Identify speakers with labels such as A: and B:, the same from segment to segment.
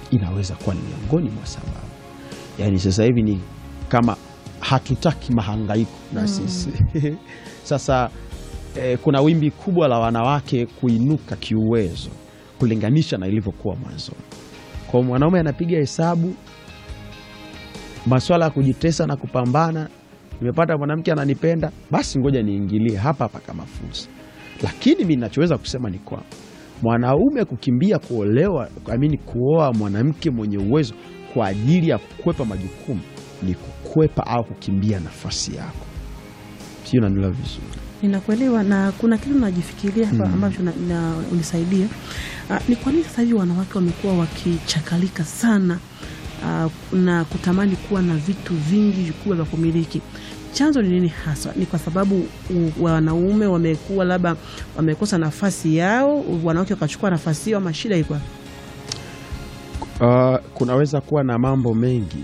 A: inaweza kuwa ni miongoni mwa sababu. Yaani sasa hivi ni kama hatutaki mahangaiko na sisi sasa eh, kuna wimbi kubwa la wanawake kuinuka kiuwezo kulinganisha na ilivyokuwa mwanzoni. Kwa mwanaume anapiga hesabu maswala ya kujitesa na kupambana, nimepata mwanamke ananipenda, basi ngoja niingilie hapa hapa kama fursa. Lakini mi nachoweza kusema ni kwamba mwanaume kukimbia kuolewa, amini kuoa mwanamke mwenye uwezo kwa ajili ya kukwepa majukumu ni kukwepa au kukimbia nafasi yako. Sio, nanila vizuri.
B: Ninakuelewa na kuna kitu najifikiria hapa ambacho na- na- unisaidia. Ah, ni kwa nini sasa hivi wanawake wamekuwa wakichakalika sana ah, na kutamani kuwa na vitu vingi vikubwa vya kumiliki? Chanzo ni nini hasa? Ni kwa sababu u- wanaume wamekuwa labda wamekosa nafasi yao, wanawake wakachukua nafasi yao, ama shida iko wapi?
A: Uh, kunaweza kuwa na mambo mengi,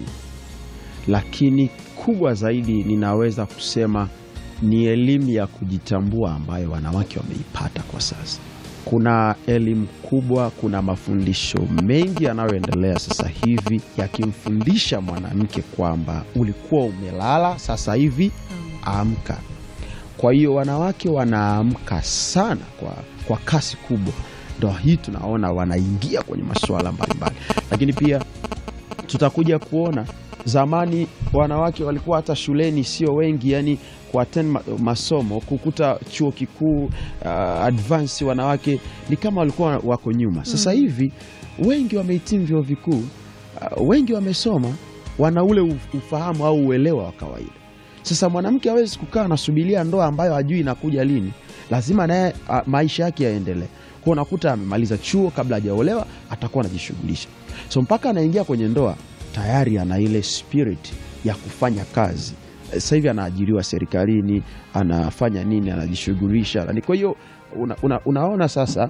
A: lakini kubwa zaidi ninaweza kusema ni elimu ya kujitambua ambayo wanawake wameipata kwa sasa. Kuna elimu kubwa, kuna mafundisho mengi yanayoendelea sasa hivi yakimfundisha mwanamke kwamba ulikuwa umelala, sasa hivi amka. Kwa hiyo wanawake wanaamka sana kwa, kwa kasi kubwa, ndo hii tunaona wanaingia kwenye masuala mbalimbali, lakini pia tutakuja kuona zamani wanawake walikuwa hata shuleni sio wengi, yani kuattend ma masomo kukuta chuo kikuu uh, advance wanawake ni kama walikuwa wako nyuma. Sasa hivi wengi wamehitimu vyuo vikuu, uh, wengi wamesoma, wana ule uf- ufahamu au uelewa wa kawaida. Sasa mwanamke hawezi kukaa anasubiria ndoa ambayo hajui inakuja lini, lazima naye a, maisha yake yaendelee. Kwa unakuta amemaliza chuo kabla hajaolewa, atakuwa anajishughulisha, so mpaka anaingia kwenye ndoa tayari ana ile spirit ya kufanya kazi. Sasa hivi anaajiriwa serikalini, anafanya nini, anajishughulisha. Ni kwa hiyo una, una, unaona sasa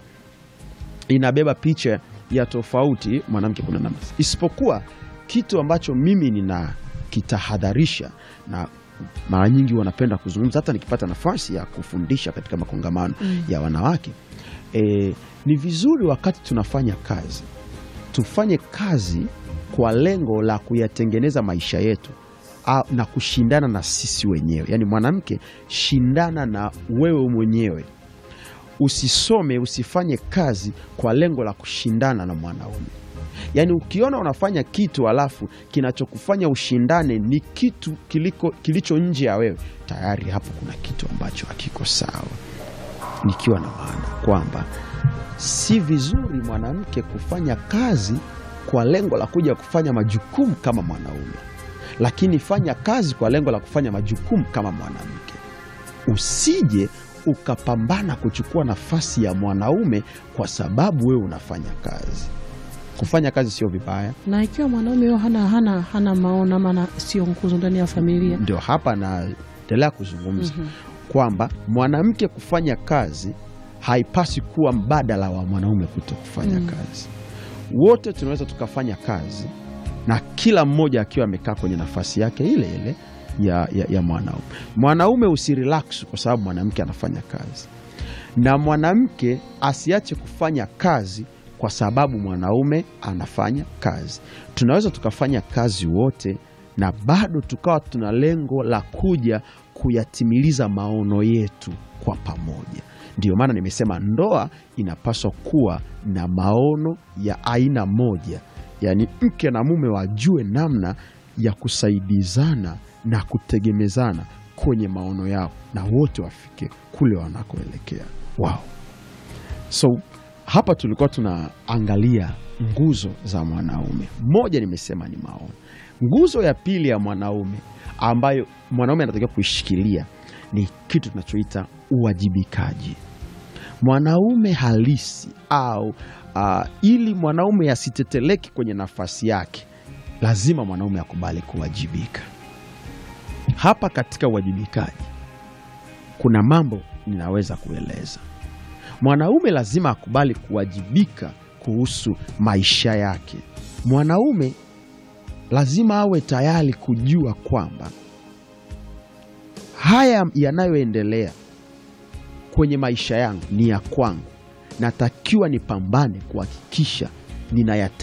A: inabeba picha ya tofauti mwanamke kuna namna, isipokuwa kitu ambacho mimi nina kitahadharisha na mara nyingi wanapenda kuzungumza, hata nikipata nafasi ya kufundisha katika makongamano ya wanawake e, ni vizuri wakati tunafanya kazi tufanye kazi kwa lengo la kuyatengeneza maisha yetu a, na kushindana na sisi wenyewe. Yaani mwanamke, shindana na wewe mwenyewe usisome usifanye kazi kwa lengo la kushindana na mwanaume. Yaani ukiona unafanya kitu alafu kinachokufanya ushindane ni kitu kiliko, kilicho nje ya wewe, tayari hapo kuna kitu ambacho hakiko sawa, nikiwa na maana kwamba si vizuri mwanamke kufanya kazi kwa lengo la kuja kufanya majukumu kama mwanaume, lakini fanya kazi kwa lengo la kufanya majukumu kama mwanamke. Usije ukapambana kuchukua nafasi ya mwanaume kwa sababu wewe unafanya kazi. Kufanya kazi sio vibaya,
B: Na ikiwa mwanaume huyo hana, hana, hana maono ama na- sio nguzo ndani ya familia
A: ndio hapa naendelea kuzungumza kwamba mwanamke kufanya kazi haipasi kuwa mbadala wa mwanaume kuto kufanya kazi. Wote tunaweza tukafanya kazi na kila mmoja akiwa amekaa kwenye nafasi yake ile ile ya, ya, ya mwanaume. Mwanaume usirelax kwa sababu mwanamke anafanya kazi, na mwanamke asiache kufanya kazi kwa sababu mwanaume anafanya kazi. Tunaweza tukafanya kazi wote na bado tukawa tuna lengo la kuja kuyatimiliza maono yetu kwa pamoja. Ndiyo maana nimesema ndoa inapaswa kuwa na maono ya aina moja, yaani mke na mume wajue namna ya kusaidizana na kutegemezana kwenye maono yao, na wote wafike kule wanakoelekea wao. So hapa tulikuwa tunaangalia nguzo za mwanaume. Moja nimesema ni maono. Nguzo ya pili ya mwanaume ambayo mwanaume anatakiwa kuishikilia ni kitu tunachoita uwajibikaji. Mwanaume halisi au ah, ili mwanaume asiteteleki kwenye nafasi yake, lazima mwanaume akubali kuwajibika. Hapa katika uwajibikaji kuna mambo ninaweza kueleza. Mwanaume lazima akubali kuwajibika kuhusu maisha yake. Mwanaume lazima awe tayari kujua kwamba haya yanayoendelea kwenye maisha yangu ni ya kwangu, natakiwa nipambane kuhakikisha ninayate